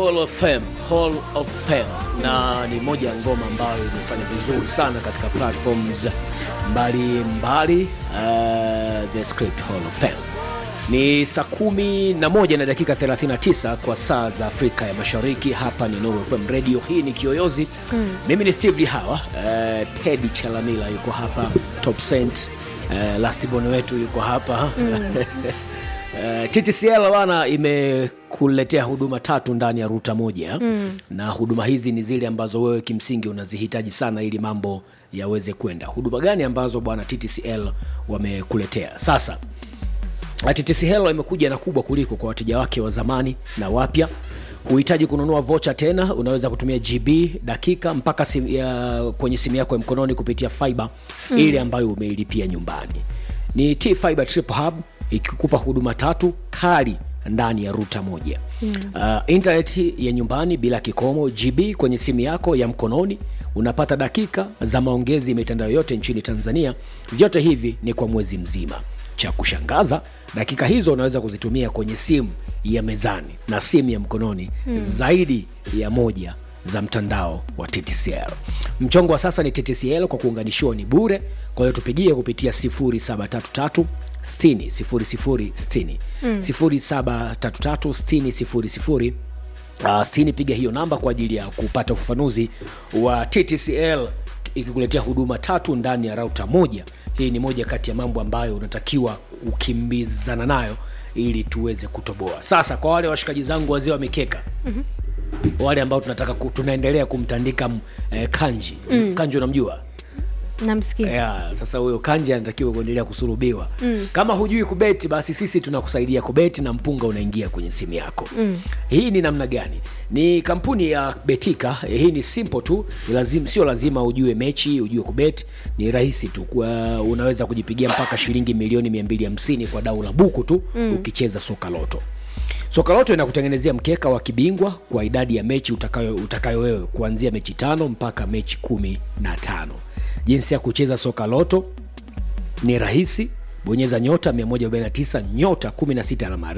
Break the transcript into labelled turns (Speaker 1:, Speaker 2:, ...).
Speaker 1: Hall of Fame, Hall of Fame, na ni moja ya ngoma ambayo imefanya vizuri sana katika platforms mbalimbali. Uh, the Script Hall of Fame ni saa kumi na moja na dakika 39 kwa saa za Afrika ya Mashariki. Hapa ni Nuru FM Radio, hii ni Kiyoyozi mm. Mimi ni Steve Lihawa. Uh, Teddy Chalamila yuko hapa, Top Saint uh, Lastborn wetu yuko hapa mm. Uh, TTCL bana imekuletea huduma tatu ndani ya ruta moja mm. na huduma hizi ni zile ambazo wewe kimsingi unazihitaji sana ili mambo yaweze kwenda. Huduma gani ambazo bwana TTCL wamekuletea sasa? TTCL imekuja na kubwa kuliko kwa wateja wake wa zamani na wapya. Huhitaji kununua vocha tena, unaweza kutumia GB dakika mpaka sim, ya, kwenye simu yako ya mkononi kupitia fiber mm. ile ambayo umeilipia nyumbani. Ni T Fiber Triple Hub ikikupa huduma tatu kali ndani ya ruta moja mm. uh, internet ya nyumbani bila kikomo, GB kwenye simu yako ya mkononi, unapata dakika za maongezi mitandao yote nchini Tanzania. Vyote hivi ni kwa mwezi mzima. Cha kushangaza, dakika hizo unaweza kuzitumia kwenye simu ya mezani na simu ya mkononi mm. zaidi ya moja za mtandao wa TTCL. Mchongo wa sasa ni TTCL kwa kuunganishiwa ni bure, kwa hiyo tupigie kupitia 0733 60 00 60 0733 60 00 60. Piga hiyo namba kwa ajili ya kupata ufafanuzi wa TTCL ikikuletea huduma tatu ndani ya rauta moja. Hii ni moja kati ya mambo ambayo unatakiwa kukimbizana nayo ili tuweze kutoboa. Sasa kwa wale washikaji zangu wazee wa mikeka mm-hmm. wale ambao tunataka ku, tunaendelea kumtandika eh, kanji mm. kanji unamjua
Speaker 2: namsikia
Speaker 1: yeah, sasa huyo kanji anatakiwa kuendelea kusurubiwa mm. kama hujui kubeti basi sisi tunakusaidia kubeti na mpunga unaingia kwenye simu yako mm. hii ni namna gani ni kampuni ya betika hii ni simple tu lazima, sio lazima ujue mechi ujue kubeti ni rahisi tu kwa, unaweza kujipigia mpaka shilingi milioni 250 kwa dau la buku tu mm. ukicheza soka loto soka loto inakutengenezea mkeka wa kibingwa kwa idadi ya mechi utakayo, utakayo wewe kuanzia mechi tano mpaka mechi kumi na tano jinsi ya kucheza soka loto ni rahisi bonyeza nyota 149 nyota 16 alama